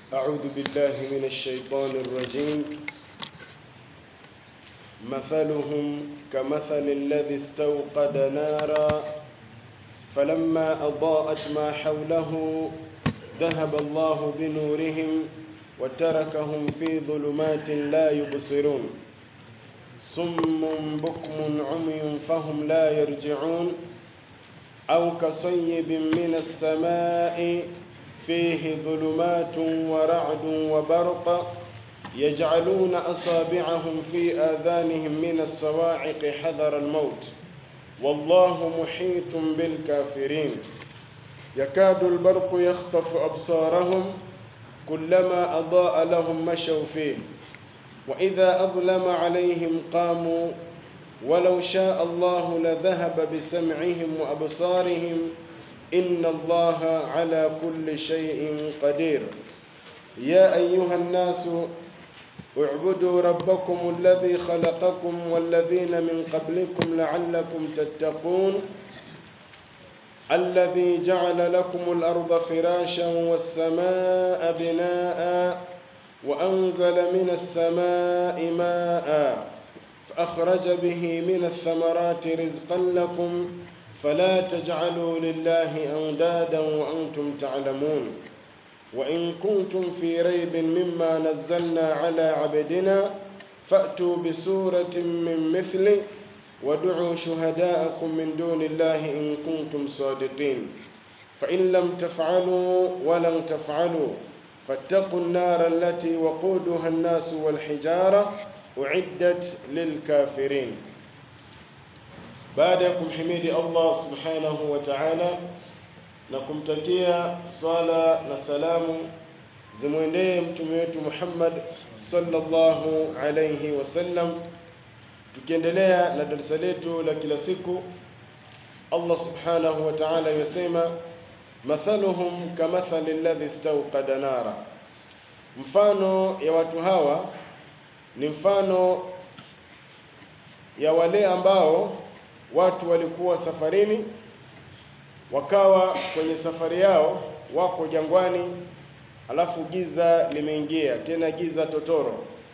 أعوذ بالله من الشيطان الرجيم مثلهم كمثل الذي استوقد نارا فلما أضاءت ما حوله ذهب الله بنورهم وتركهم في ظلمات لا يبصرون صم بكم عمي فهم لا يرجعون أو كصيب من السماء فيه ظلمات ورعد وبرق يجعلون أصابعهم في آذانهم من الصواعق حذر الموت والله محيط بالكافرين يكاد البرق يخطف أبصارهم كلما أضاء لهم مشوا فيه وإذا أظلم عليهم قاموا ولو شاء الله لذهب بسمعهم وأبصارهم إن الله على كل شيء قدير يا أيها الناس اعبدوا ربكم الذي خلقكم والذين من قبلكم لعلكم تتقون الذي جعل لكم الأرض فراشا والسماء بناء وأنزل من السماء ماء فأخرج به من الثمرات رزقا لكم فلا تجعلوا لله أندادا وأنتم تعلمون وإن كنتم في ريب مما نزلنا على عبدنا فأتوا بسورة من مثله وادعوا شهداءكم من دون الله إن كنتم صادقين فإن لم تفعلوا ولن تفعلوا فاتقوا النار التي وقودها الناس والحجارة أعدت للكافرين baada ya kumhimidi Allah subhanahu wa ta'ala na kumtakia sala na salamu zimwendee mtume wetu Muhammad sallallahu alayhi wasallam, tukiendelea na darasa letu la kila siku, Allah subhanahu wa ta'ala yasema mathaluhum kamathali alladhi istawqada nara, mfano ya watu hawa ni mfano ya wale ambao watu walikuwa safarini, wakawa kwenye safari yao, wako jangwani, alafu giza limeingia, tena giza totoro.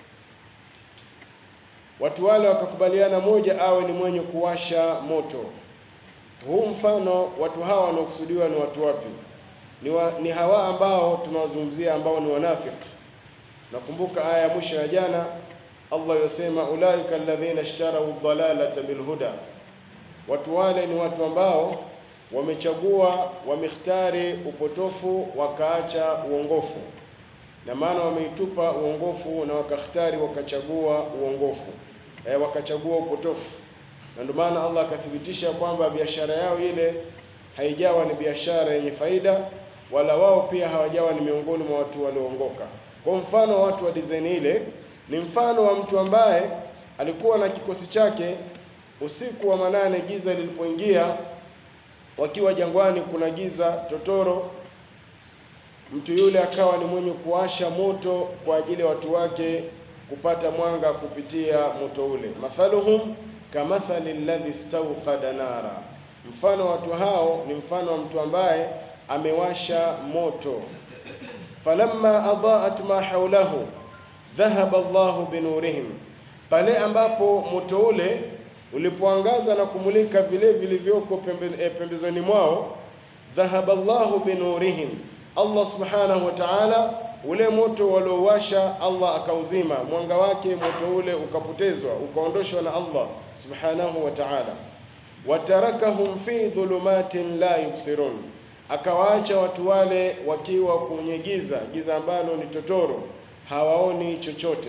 Watu wale wakakubaliana, moja awe ni mwenye kuwasha moto. Huu mfano, watu hawa wanaokusudiwa ni watu wapi? Ni, wa, ni hawa ambao tunawazungumzia ambao ni wanafiki. Nakumbuka aya ya mwisho ya jana, Allah yasema ulaika alladhina ishtarau dhalalata bilhuda Watu wale ni watu ambao wamechagua, wamekhtari upotofu wakaacha uongofu, na maana wameitupa uongofu na wakakhtari wakachagua uongofu e, wakachagua upotofu. Na ndio maana Allah akathibitisha kwamba biashara yao ile haijawa ni biashara yenye faida, wala wao pia hawajawa ni miongoni mwa watu walioongoka. Kwa mfano watu wa design ile ni mfano wa mtu ambaye alikuwa na kikosi chake Usiku wa manane giza lilipoingia, wakiwa jangwani, kuna giza totoro, mtu yule akawa ni mwenye kuwasha moto kwa ajili ya watu wake kupata mwanga kupitia moto ule. Mathaluhum kamathali alladhi stawqada nara, mfano watu hao ni mfano wa mtu ambaye amewasha moto. Falamma adaat ma haulahu dhahaba Allahu binurihim, pale ambapo moto ule ulipoangaza na kumulika vile vilivyoko pembe, e, pembezoni mwao, dhahaba Allahu binurihim, Allah subhanahu wa ta'ala, ule moto waliowasha Allah akauzima mwanga wake, moto ule ukapotezwa ukaondoshwa na Allah subhanahu wa ta'ala. Watarakahum fi dhulumatin la yubsirun, akawaacha watu wale wakiwa kwenye giza, giza ambalo ni totoro, hawaoni chochote.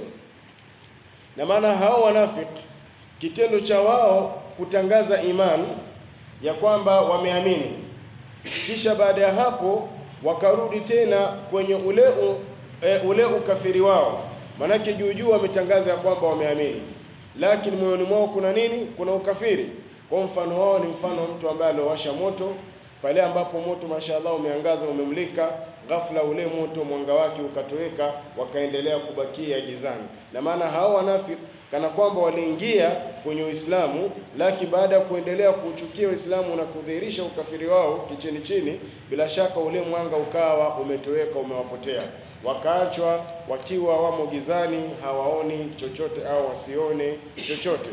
Na maana hao wanafiki kitendo cha wao kutangaza imani ya kwamba wameamini, kisha baada ya hapo wakarudi tena kwenye ule u, e, ule ukafiri wao. Manake juu juu wametangaza ya kwamba wameamini, lakini moyoni mwao kuna nini? Kuna ukafiri. Kwa mfano wao ni mfano wa mtu ambaye aliowasha moto pale ambapo moto mashaallah umeangaza umemlika, ghafla ule moto mwanga wake ukatoweka, wakaendelea kubakia gizani. Na maana hao wanafiki kana kwamba waliingia kwenye Uislamu, lakini baada ya kuendelea kuuchukia Uislamu na kudhihirisha ukafiri wao kichini chini, bila shaka ule mwanga ukawa umetoweka, umewapotea, wakaachwa wakiwa wamo gizani, hawaoni chochote au wasione chochote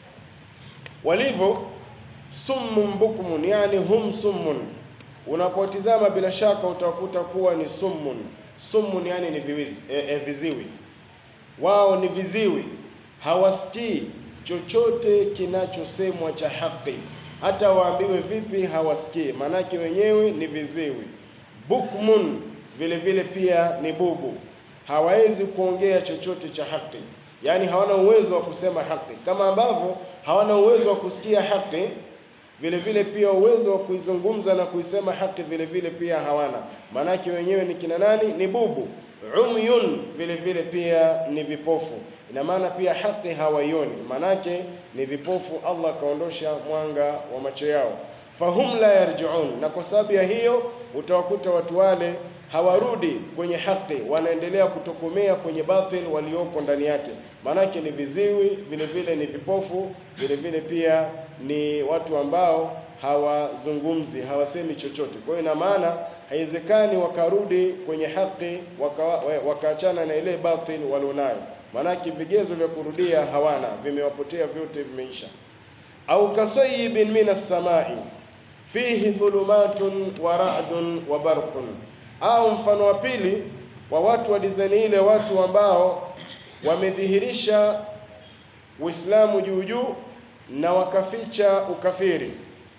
walivyo summun bukmun, yani hum summun. Unapotizama bila shaka utakuta kuwa ni summun. Summun yani ni viwizi, e, e, viziwi. Wao ni viziwi, hawasikii chochote kinachosemwa cha haki, hata waambiwe vipi hawasikii, maanake wenyewe ni viziwi. Bukmun vile vile pia ni bubu, hawawezi kuongea chochote cha haki yaani hawana uwezo wa kusema haki, kama ambavyo hawana uwezo wa kusikia haki, vile vile pia uwezo wa kuizungumza na kuisema haki vile vile pia hawana. Maanake wenyewe ni kina nani? Ni bubu. Umyun vile vile pia ni vipofu, ina maana pia haki hawaioni, maanake ni vipofu. Allah akaondosha mwanga wa macho yao, fahum la yarjiun, na kwa sababu ya hiyo utawakuta watu wale hawarudi kwenye haki, wanaendelea kutokomea kwenye batil walioko ndani yake. Maanake ni viziwi, vile vile ni vipofu, vile vile pia ni watu ambao hawazungumzi, hawasemi chochote. Kwa hiyo ina maana haiwezekani wakarudi kwenye haki wakaachana waka na ile batil walionayo, maanake vigezo vya kurudia hawana, vimewapotea vyote, vimeisha. Au kasayibin minas samai fihi dhulumatun wa ra'dun wa barqun au mfano wa pili wa watu wa dizaini ile, watu ambao wamedhihirisha Uislamu juu juu na wakaficha ukafiri,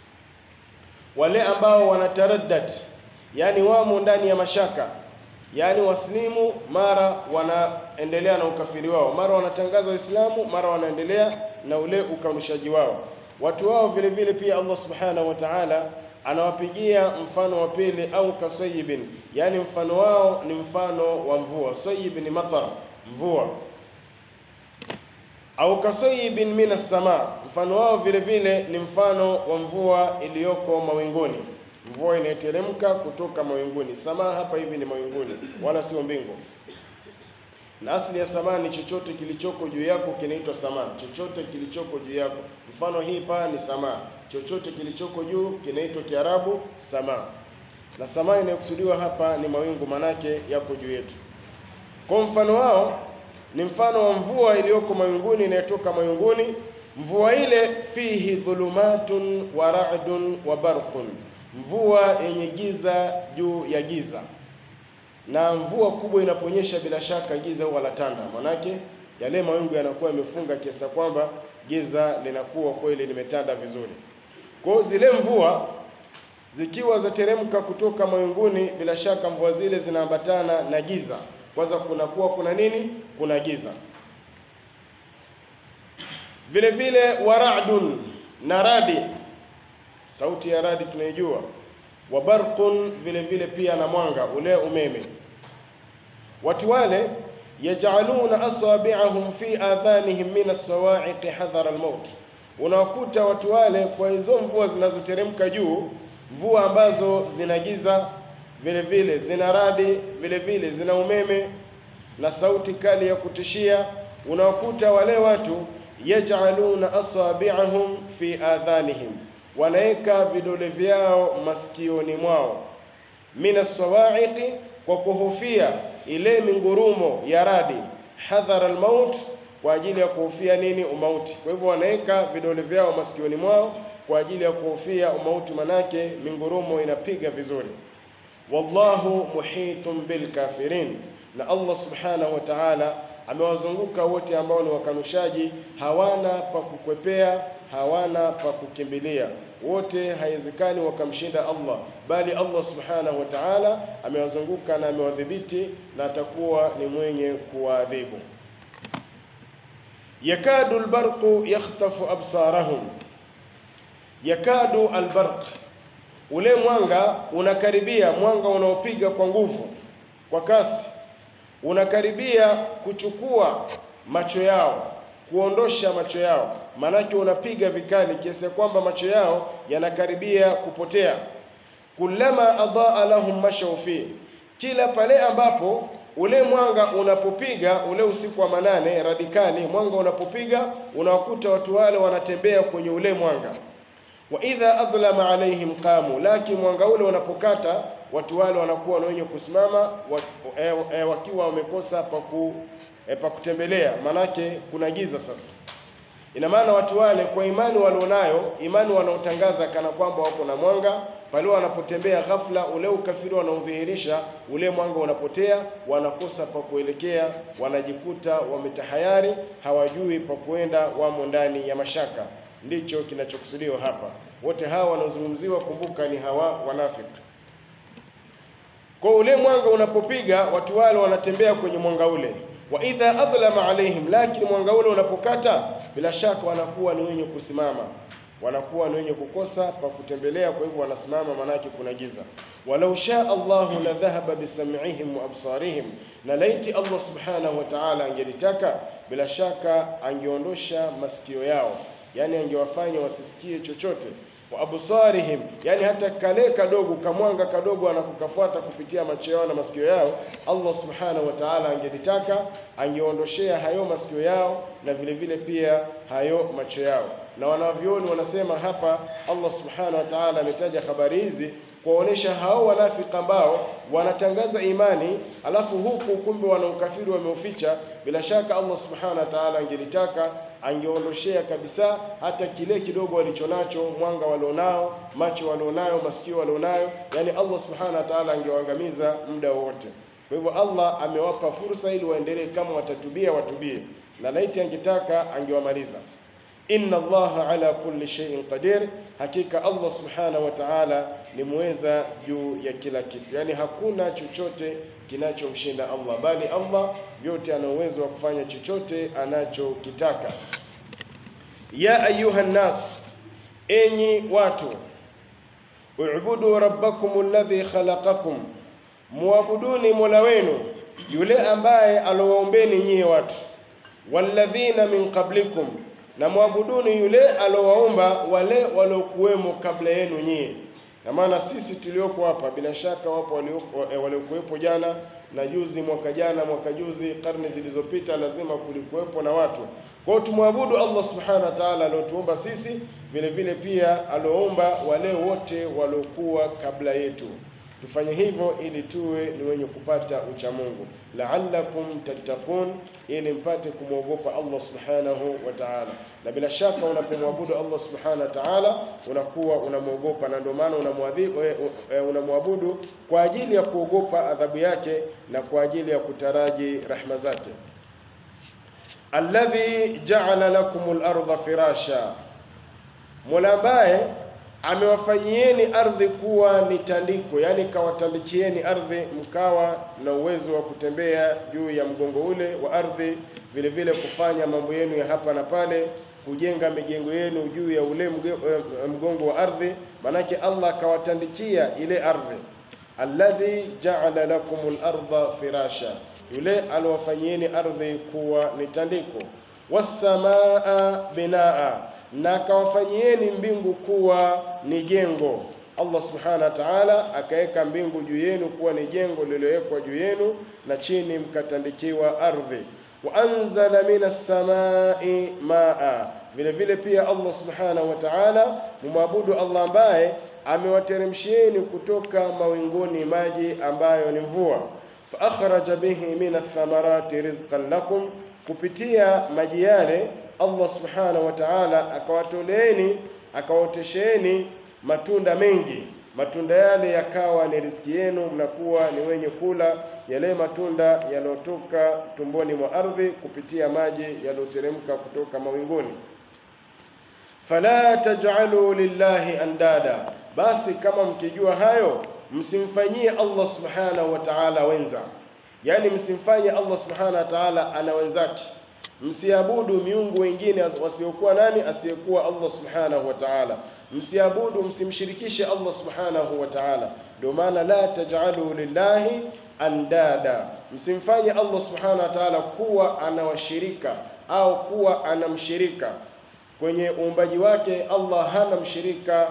wale ambao wanataraddad, yani wamo ndani ya mashaka, yani waslimu mara wanaendelea na ukafiri wao, mara wanatangaza Uislamu, mara wanaendelea na ule ukanushaji wao. Watu wao vile vile pia Allah subhanahu wa ta'ala anawapigia mfano wa pili, au kasayibin, yani mfano wao ni mfano wa mvua. Sayib ni matar, mvua. Au kasayibin minas sama, mfano wao vile vile ni mfano wa mvua iliyoko mawinguni, mvua inayoteremka kutoka mawinguni. Sama hapa hivi ni mawinguni, wala sio mbingu. Na asili ya sama ni chochote kilichoko juu yako kinaitwa sama, chochote kilichoko juu yako. Mfano hii paa ni sama, chochote kilichoko juu kinaitwa Kiarabu sama, na sama inayokusudiwa hapa ni mawingu, manake yako juu yetu. Kwa mfano wao ni mfano wa mvua iliyoko mawinguni, inayotoka mawinguni. Mvua ile fihi dhulumatun wa ra'dun wa barqun, mvua yenye giza juu ya giza na mvua kubwa inaponyesha, bila shaka giza huwa latanda, manake yale mawingu yanakuwa yamefunga kiasi kwamba giza linakuwa kweli limetanda vizuri. Kwa hiyo zile mvua zikiwa zateremka kutoka mawinguni, bila shaka mvua zile zinaambatana na giza. Kwanza kunakuwa kuna nini? Kuna giza. Vile vile waradun na radi, sauti ya radi tunaijua wa barqun vile vile pia na mwanga ule umeme. Watu wale yajaluna asabi'ahum fi adhanihim min as-sawa'iqi hadhara al-maut, unawakuta watu wale kwa hizo mvua zinazoteremka juu, mvua ambazo zina giza vile vile zina radi vile vile zina umeme na sauti kali ya kutishia, unawakuta wale watu yajaluna asabi'ahum fi adhanihim wanaweka vidole vyao masikioni mwao, mina sawa'iqi, kwa kuhofia ile mingurumo ya radi, hadhara almaut, kwa ajili ya kuhofia nini? Umauti. Kwa hivyo wanaweka vidole vyao masikioni mwao kwa ajili ya kuhofia umauti, manake mingurumo inapiga vizuri. Wallahu muhitun bil kafirin, na Allah subhanahu wa ta'ala amewazunguka wote ambao ni wakanushaji, hawana pa kukwepea, hawana pa kukimbilia. Wote haiwezekani wakamshinda Allah, bali Allah subhanahu wa ta'ala amewazunguka na amewadhibiti na atakuwa ni mwenye kuwaadhibu. Yakadu albarqu yakhtafu absarahum, yakadu albarq, ule mwanga unakaribia, mwanga unaopiga kwa nguvu, kwa kasi unakaribia kuchukua macho yao, kuondosha macho yao, maanake unapiga vikali kiasi kwamba macho yao yanakaribia kupotea. kullama adaa lahum mashaw fi, kila pale ambapo ule mwanga unapopiga ule usiku wa manane, radikali, mwanga unapopiga unawakuta watu wale wanatembea kwenye ule mwanga. Wa idha adhlama alaihim qamu, lakini mwanga ule unapokata watu wale wanakuwa na wenye kusimama wa, e, e, wakiwa wamekosa paku, e, pa kutembelea, manake kuna giza sasa. Ina maana watu wale kwa imani walionayo, imani wanaotangaza kana kwamba wako na mwanga, pale wanapotembea ghafla, ule ukafiri wanaodhihirisha, ule mwanga unapotea, wanakosa pa kuelekea, wanajikuta wametahayari, hawajui pa kuenda, wamo ndani ya mashaka. Ndicho kinachokusudiwa hapa. Wote hawa wanaozungumziwa, kumbuka, ni hawa wanafiki. Kwa ule mwanga unapopiga, watu wale wanatembea kwenye mwanga ule wa idha adhlama alaihim, lakini mwanga ule unapokata, bila shaka wanakuwa ni wenye kusimama, wanakuwa ni wenye kukosa pa kutembelea. Kwa hivyo wanasimama, maanake kuna giza. walau shaa Allahu la dhahaba bisam'ihim wa absarihim, na laiti Allah subhanahu wa ta'ala angelitaka, bila shaka angeondosha masikio yao, yani angewafanya wasisikie chochote wa absarihim, yani hata kale kadogo kamwanga kadogo anakokafuata kupitia macho yao na masikio yao, Allah subhanahu wa ta'ala angelitaka angeondoshea hayo masikio yao na vile vile pia hayo macho yao. Na wanavyoni wanasema hapa, Allah subhanahu wa ta'ala ametaja habari hizi kuwaonesha hao wanafiki ambao wanatangaza imani alafu huku kumbe wana ukafiri wameuficha. Bila shaka Allah subhanahu wa ta'ala angelitaka angeondoshea kabisa hata kile kidogo walichonacho, mwanga walionao, macho walionayo, masikio walionayo, yani Allah subhanahu wa ta'ala angewaangamiza muda wote. Kwa hivyo Allah amewapa fursa ili waendelee, kama watatubia watubie, na laiti angetaka angewamaliza. Inna Allaha ala kulli shay'in qadir, hakika Allah subhanahu wa ta'ala ni muweza juu ya kila kitu, yani hakuna chochote kinachomshinda Allah, bali Allah vyote ana uwezo wa kufanya chochote anachokitaka. Ya ayuha nnas, enyi watu, ubudu rabbakum alladhi khalaqakum, muabuduni mola wenu yule ambaye alowaombeni nyie watu, walladhina min qablikum na mwabuduni yule alowaumba wale waliokuwemo kabla yenu nyie. Na maana sisi tulioko hapa bila shaka wapo waliokuwepo jana na juzi, mwaka jana, mwaka juzi, karne zilizopita, lazima kulikuwepo na watu. Kwa hiyo tumwabudu Allah subhanahu wa ta'ala aliotuumba sisi, vile vile pia alioumba wale wote waliokuwa kabla yetu. Tufanye hivyo ili tuwe ni wenye kupata ucha Mungu, la'allakum tattaqun, ili mpate kumwogopa Allah subhanahu wa ta'ala. Na bila shaka unapomwabudu Allah subhanahu wa ta'ala unakuwa unamwogopa, na ndio maana unamwadhibu unamwabudu kwa ajili ya kuogopa adhabu yake na kwa ajili ya kutaraji rahma zake. Alladhi ja'ala lakumul arda firasha, Mola ambaye amewafanyieni ardhi kuwa ni tandiko, yani kawatandikieni ardhi mkawa na uwezo wa kutembea juu ya mgongo ule wa ardhi, vile vile kufanya mambo yenu ya hapa na pale, kujenga mijengo yenu juu ya ule mgongo wa ardhi. Manake Allah akawatandikia ile ardhi. Alladhi ja'ala lakumul arda firasha, yule aliowafanyieni ardhi kuwa ni tandiko. Wassamaa binaa na akawafanyieni mbingu kuwa ni jengo. Allah subhanahu wa ta'ala akaweka mbingu juu yenu kuwa ni jengo lililowekwa juu yenu, na chini mkatandikiwa ardhi. Wa anzala minas samai maa, vile vile pia Allah subhanahu wa ta'ala mumwabudu Allah ambaye amewateremshieni kutoka mawinguni maji ambayo ni mvua. Fa akhraja bihi minath thamarati rizqan lakum, kupitia maji yale Allah subhanahu wa ta'ala akawatoleeni akawaotesheni matunda mengi, matunda yale yakawa ni riziki yenu, mnakuwa ni wenye kula yale matunda yaliyotoka tumboni mwa ardhi kupitia maji yaliyoteremka kutoka mawinguni. Fala taj'alu lillahi andada, basi kama mkijua hayo msimfanyie Allah subhanahu wa ta'ala wenza, yaani msimfanye Allah subhanahu wa ta'ala ana wenzake Msiabudu miungu wengine wasiokuwa nani, asiyekuwa Allah subhanahu wa ta'ala. Msiabudu, msimshirikishe Allah subhanahu wa ta'ala. Ndio maana la taj'alu lillahi andada, msimfanye Allah subhanahu wa ta'ala kuwa ana washirika au kuwa ana mshirika kwenye uumbaji wake. Allah hana mshirika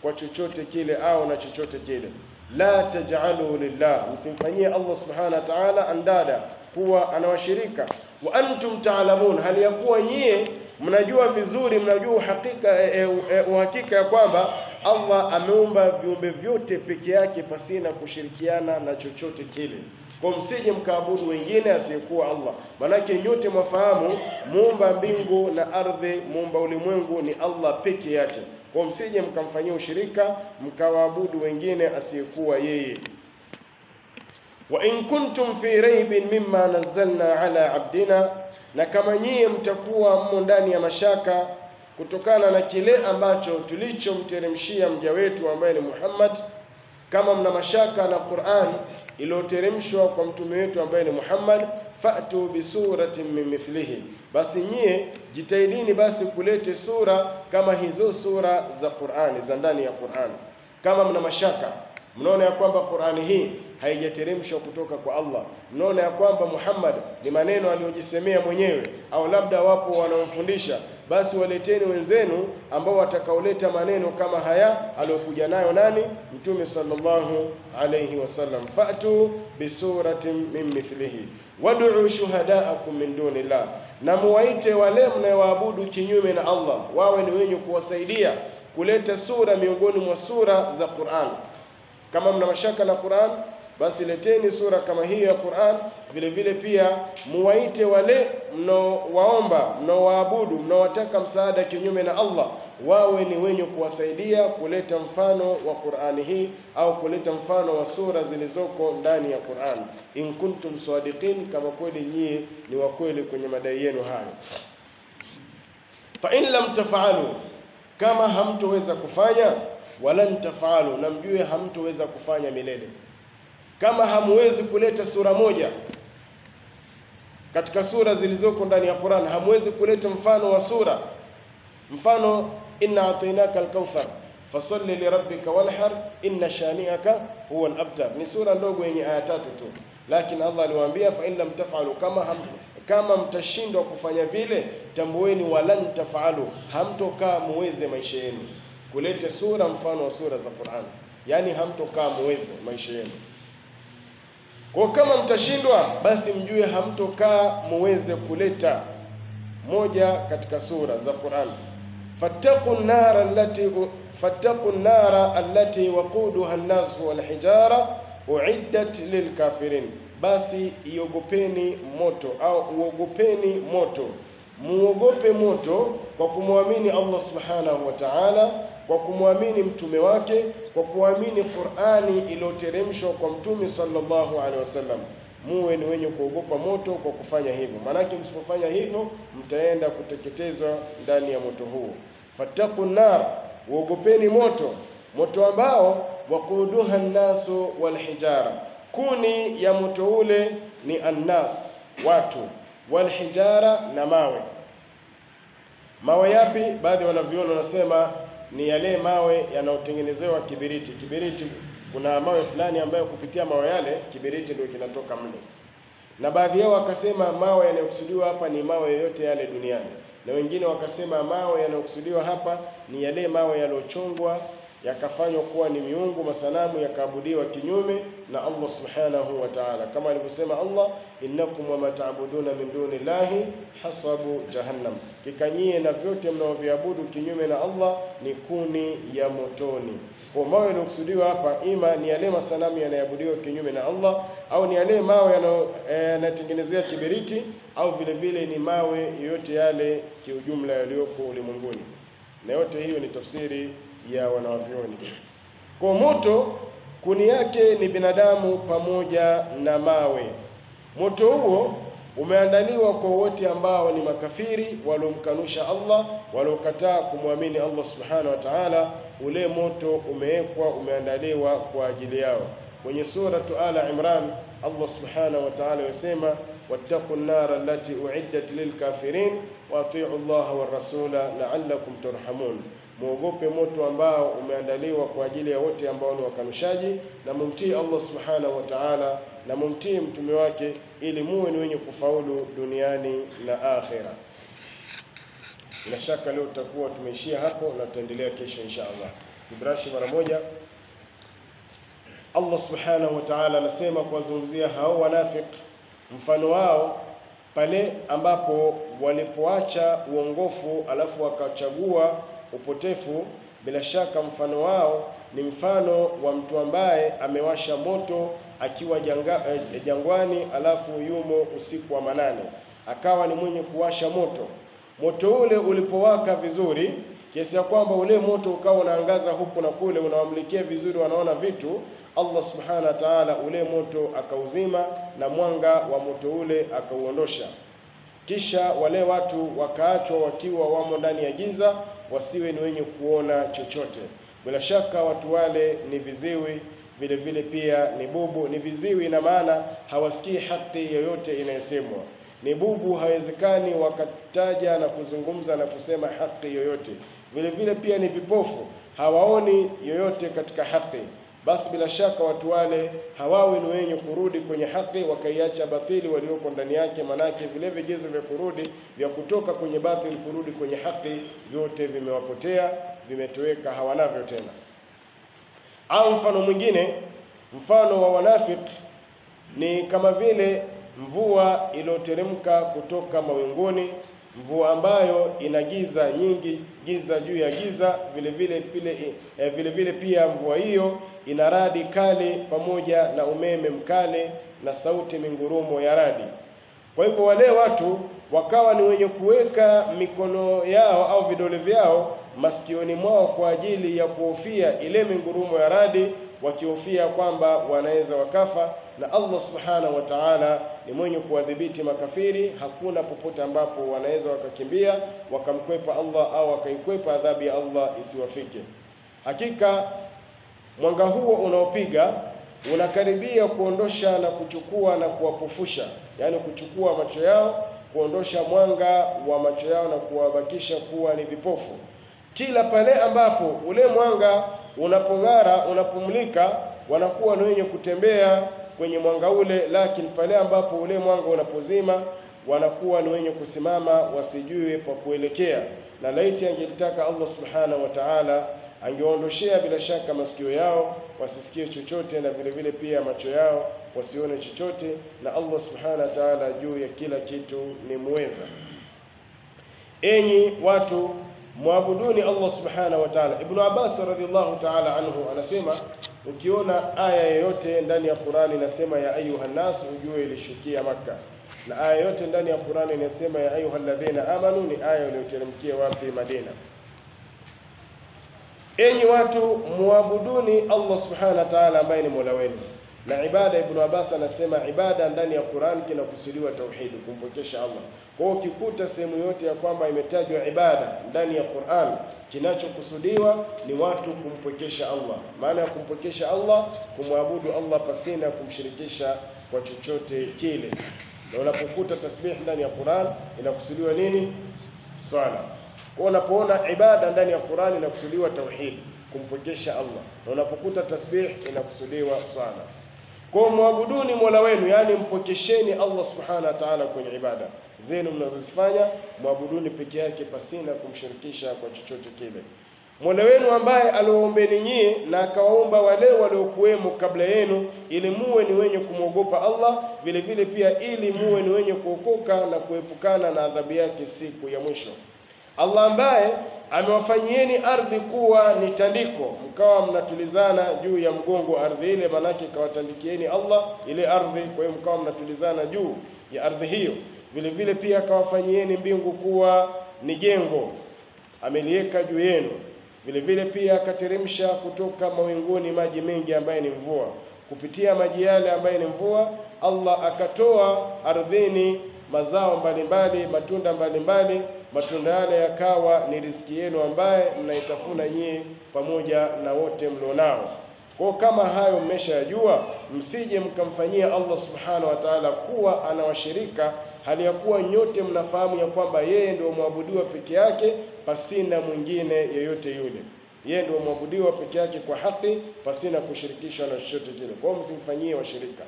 kwa chochote kile au na chochote kile. La taj'alu lillah, msimfanyie Allah subhanahu wa ta'ala andada kuwa anawashirika. Wa antum ta'lamun, hali ya kuwa nyie mnajua vizuri, mnajua uhakika e, e, uhakika ya kwamba Allah ameumba viumbe vyote peke yake pasina kushirikiana na chochote kile. Kwa msije mkaabudu wengine asiyekuwa Allah, manake nyote mwafahamu muumba mbingu na ardhi, muumba ulimwengu ni Allah peke yake. Kwa msije mkamfanyia ushirika mkawaabudu wengine asiyekuwa yeye. Wa in kuntum fi raibin mimma nazzalna ala abdina, na kama nyie mtakuwa mmo ndani ya mashaka kutokana na kile ambacho tulichomteremshia mja wetu ambaye ni Muhammad, kama mna mashaka na Qur'an iliyoteremshwa kwa mtume wetu ambaye ni Muhammad, fa'tu bi suratin min mithlihi, basi nyie jitahidini basi kulete sura kama hizo sura za Qur'ani za ndani ya Qur'an. Kama mna mashaka mnaona ya kwamba Qur'ani hii haijateremshwa kutoka kwa Allah, mnaona ya kwamba Muhammad ni maneno aliyojisemea mwenyewe, au labda wapo wanaomfundisha, basi waleteni wenzenu ambao watakaoleta maneno kama haya aliyokuja nayo nani? Mtume sallallahu alayhi wasallam. Fa'tu bisuratin min mithlihi wad'u shuhada'akum min dunillah, na muwaite wale mnayowaabudu kinyume na Allah wawe ni wenye kuwasaidia kuleta sura miongoni mwa sura za Qur'an. Kama mna mashaka na Qur'an, basi leteni sura kama hii ya Qur'an. Vile vile pia muwaite wale mnaowaomba, mnaowaabudu, mnaowataka msaada kinyume na Allah, wawe ni wenye kuwasaidia kuleta mfano wa Qur'ani hii au kuleta mfano wa sura zilizoko ndani ya Qur'an, in kuntum sadiqin, kama kweli nyie ni wa kweli kwenye madai yenu hayo. Fa in lam taf'alu, kama hamtoweza kufanya walan tafalu, na mjue hamtoweza kufanya milele. Kama hamwezi kuleta sura moja katika sura zilizoko ndani ya Qur'an, hamwezi kuleta mfano wa sura, mfano inna atainaka alkauthar fasalli lirabbika wanhar inna shani'aka huwa alabtar. Ni sura ndogo yenye aya tatu tu, lakini Allah aliwaambia fa in lam tafalu, kama ham, kama mtashindwa kufanya vile, tambueni walan tafalu, hamtokaa muweze maisha yenu kulete sura mfano wa sura za Qur'an, yaani hamtokaa muweze maisha yenu. Kwa kama mtashindwa, basi mjue hamtokaa muweze kuleta moja katika sura za Qur'an. fattaqu nara allati fattaqu nara allati waquduha an-nas wal hijara uiddat lilkafirin, basi iogopeni moto au uogopeni moto muogope moto kwa kumwamini Allah subhanahu wa ta'ala, kwa kumwamini mtume wake, kwa kuamini Qur'ani iliyoteremshwa kwa mtume sallallahu alaihi wasallam. Muwe ni wenye kuogopa moto kwa kufanya hivyo, maanake msipofanya hivyo mtaenda kuteketezwa ndani ya moto huo. Fattaqu nar, uogopeni moto, moto ambao waquduha nnasu walhijara, kuni ya moto ule ni annas, watu walhijara na mawe. Mawe yapi? Baadhi wanaviona wanasema ni yale mawe yanayotengenezewa kibiriti. Kibiriti, kuna mawe fulani ambayo kupitia mawe yale kibiriti ndio kinatoka mle, na baadhi yao wakasema mawe yanayokusudiwa hapa ni mawe yoyote yale duniani, na wengine wakasema mawe yanayokusudiwa hapa ni yale mawe yaliyochongwa yakafanywa kuwa ni miungu masanamu yakaabudiwa kinyume na Allah subhanahu wa ta'ala, kama alivyosema Allah, innakum wama ta'buduna min duni llahi hasabu jahannam, kikanyie na vyote mnaoviabudu kinyume na Allah ni kuni ya motoni. Kwa mawe yaliyokusudiwa hapa, ima ni yale masanamu yanayoabudiwa kinyume na Allah, au ni yale mawe yanayotengenezea kibiriti, au vile vile ni mawe yoyote yale kiujumla yaliyoko ulimwenguni, na yote hiyo ni tafsiri ya wanawavyoni. Kwa moto kuni yake ni binadamu pamoja na mawe. Moto huo umeandaliwa kwa wote ambao ni makafiri waliomkanusha Allah, waliokataa kumwamini Allah subhanahu wa ta'ala. Ule moto umewekwa, umeandaliwa kwa ajili yao. Kwenye suratu Ala Imran Allah subhanahu wa ta'ala yasema wattaqu nnara allati uiddat lilkafirin wa atiu llaha warasula la'allakum turhamun Muogope moto ambao umeandaliwa kwa ajili ya wote ambao ni wakanushaji, na mumtii Allah subhanahu wa ta'ala, na mumtii mtume wake, ili muwe ni wenye kufaulu duniani na akhera. Bila shaka leo tutakuwa tumeishia hapo na tutaendelea kesho insha Allah. kibrashi mara moja. Allah subhanahu wa ta'ala anasema kuwazungumzia hao wanafik, mfano wao pale ambapo walipoacha uongofu alafu wakachagua upotefu, bila shaka mfano wao ni mfano wa mtu ambaye amewasha moto akiwa janga, eh, jangwani alafu yumo usiku wa manane, akawa ni mwenye kuwasha moto. Moto ule ulipowaka vizuri kiasi ya kwamba ule moto ukawa unaangaza huku na kule, unawamulikia vizuri, wanaona vitu. Allah subhanahu wa ta'ala ule moto akauzima na mwanga wa moto ule akauondosha. Kisha wale watu wakaachwa wakiwa wamo ndani ya giza, wasiwe ni wenye kuona chochote. Bila shaka watu wale ni viziwi, vile vile pia ni bubu. Ni viziwi, ina maana hawasikii haki yoyote inayosemwa. Ni bubu, hawezekani wakataja na kuzungumza na kusema haki yoyote. Vile vile pia ni vipofu, hawaoni yoyote katika haki. Basi bila shaka watu wale hawawi ni wenye kurudi kwenye haki, wakaiacha batili walioko ndani yake. Manake vile vigezo vya kurudi vya kutoka kwenye batili kurudi kwenye haki vyote vimewapotea, vimetoweka, hawanavyo tena. Au mfano mwingine, mfano wa wanafiki ni kama vile mvua iliyoteremka kutoka mawinguni, mvua ambayo ina giza nyingi, giza juu ya giza. Vile vile pile, eh, vile vile pia mvua hiyo ina radi kali pamoja na umeme mkali na sauti mingurumo ya radi. Kwa hivyo wale watu wakawa ni wenye kuweka mikono yao au vidole vyao masikioni mwao kwa ajili ya kuhofia ile mingurumo ya radi, wakihofia kwamba wanaweza wakafa. Na Allah subhanahu wa ta'ala ni mwenye kuwadhibiti makafiri, hakuna popote ambapo wanaweza wakakimbia wakamkwepa Allah au wakaikwepa adhabu ya Allah isiwafike. Hakika mwanga huo unaopiga unakaribia kuondosha na kuchukua na kuwapofusha, yaani kuchukua macho yao, kuondosha mwanga wa macho yao na kuwabakisha kuwa ni vipofu. Kila pale ambapo ule mwanga unapong'ara, unapomulika, wanakuwa ni wenye kutembea kwenye mwanga ule, lakini pale ambapo ule mwanga unapozima wanakuwa ni wenye kusimama, wasijue pa kuelekea. Na laiti angelitaka Allah subhanahu wa ta'ala angeondoshea bila shaka masikio yao wasisikie chochote, na vile vile pia macho yao wasione chochote, na Allah subhanahu wa ta'ala juu ya kila kitu ni muweza. Enyi watu mwabuduni Allah subhanahu wa ta'ala. Ibnu Abbas radhiallahu ta'ala anhu anasema, ukiona aya yoyote ndani ya Qur'ani inasema ya ayuha nas, ujue ilishukia Makka, na aya yote ndani ya Qur'ani inasema ya ayuha alladhina amanu, ni aya iliyoteremkia wapi? Madina. Enyi watu muabuduni Allah subhanahu wa ta'ala, ambaye ni mola wenu. Na ibada, Ibnu Abbas anasema ibada ndani ya Qur'an kinakusudiwa tauhidi, kumpokesha Allah. Kwa hiyo ukikuta sehemu yote ya kwamba imetajwa ibada ndani ya Qur'an, kinachokusudiwa ni watu kumpokesha Allah. Maana ya kumpokesha Allah, kumwabudu Allah pasina kumshirikisha kwa chochote kile. Na unapokuta tasbih ndani ya Qur'an inakusudiwa nini? Swala. Kwa unapoona ibada ndani ya Qur'ani inakusudiwa tauhid, kumpokesha Allah, na unapokuta tasbih inakusudiwa swala. Kwa mwabuduni mola wenu, yaani mpokesheni Allah subhanahu wa ta'ala kwenye ibada zenu mnazozifanya, mwabuduni peke yake pasina kumshirikisha kwa chochote kile. Mola wenu ambaye aliwaombeni nyie na akawaomba wale waliokuwemo kabla yenu, ili muwe ni wenye kumwogopa Allah, vile vile pia ili muwe ni wenye kuokoka na kuepukana na adhabu yake siku ya mwisho. Allah ambaye amewafanyieni ardhi kuwa ni tandiko, mkawa mnatulizana juu ya mgongo wa ardhi ile, manake kawatandikieni Allah ile ardhi, kwa hiyo mkawa mnatulizana juu ya ardhi hiyo. Vile vile pia akawafanyieni mbingu kuwa ni jengo, ameliweka juu yenu. Vile vile pia akateremsha kutoka mawinguni maji mengi ambaye ni mvua. Kupitia maji yale ambaye ni mvua, Allah akatoa ardhini mazao mbalimbali, matunda mbalimbali. Matunda yale yakawa ni riziki yenu ambaye mnaitafuna nyie pamoja na wote mlionao. Kwa kama hayo mmeshayajua, msije mkamfanyia Allah subhanahu wa ta'ala kuwa anawashirika, hali ya kuwa nyote mnafahamu ya kwamba yeye ndio mwabudiwa peke yake pasina mwingine yeyote yule. Yeye ndio mwabudiwa peke yake kwa haki pasina kushirikishwa na chochote kile. Kwa hiyo msimfanyie washirika,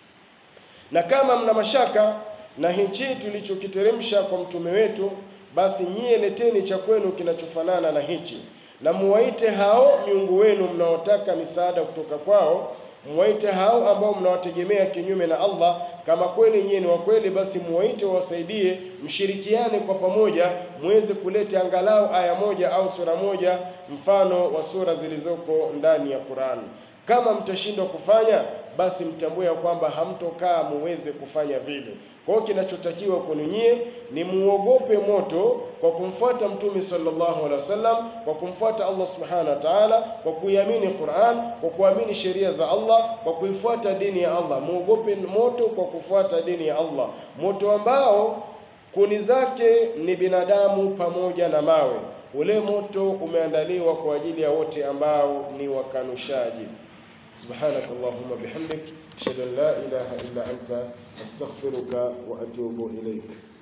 na kama mna mashaka na hichi tulichokiteremsha kwa mtume wetu, basi nyie leteni cha kwenu kinachofanana na hichi. na muwaite hao miungu wenu mnaotaka misaada kutoka kwao, muwaite hao ambao mnawategemea kinyume na Allah. Kama kweli nyinyi ni wa kweli, basi muwaite wawasaidie, mshirikiane kwa pamoja, muweze kuleta angalau aya moja au sura moja mfano wa sura zilizoko ndani ya Qur'an. Kama mtashindwa kufanya basi mtambue ya kwamba hamtokaa muweze kufanya vile. Kwa hiyo kinachotakiwa kwenu nyie ni muogope moto kwa kumfuata Mtume sallallahu alaihi wasallam, kwa kumfuata Allah subhanahu wa ta'ala, kwa kuiamini Qur'an, kwa kuamini sheria za Allah, kwa kuifuata dini ya Allah. Muogope moto kwa kufuata dini ya Allah, moto ambao kuni zake ni binadamu pamoja na mawe. Ule moto umeandaliwa kwa ajili ya wote ambao ni wakanushaji. سبحانك اللهم وبحمدك أشهد أن لا إله إلا أنت أستغفرك وأتوب إليك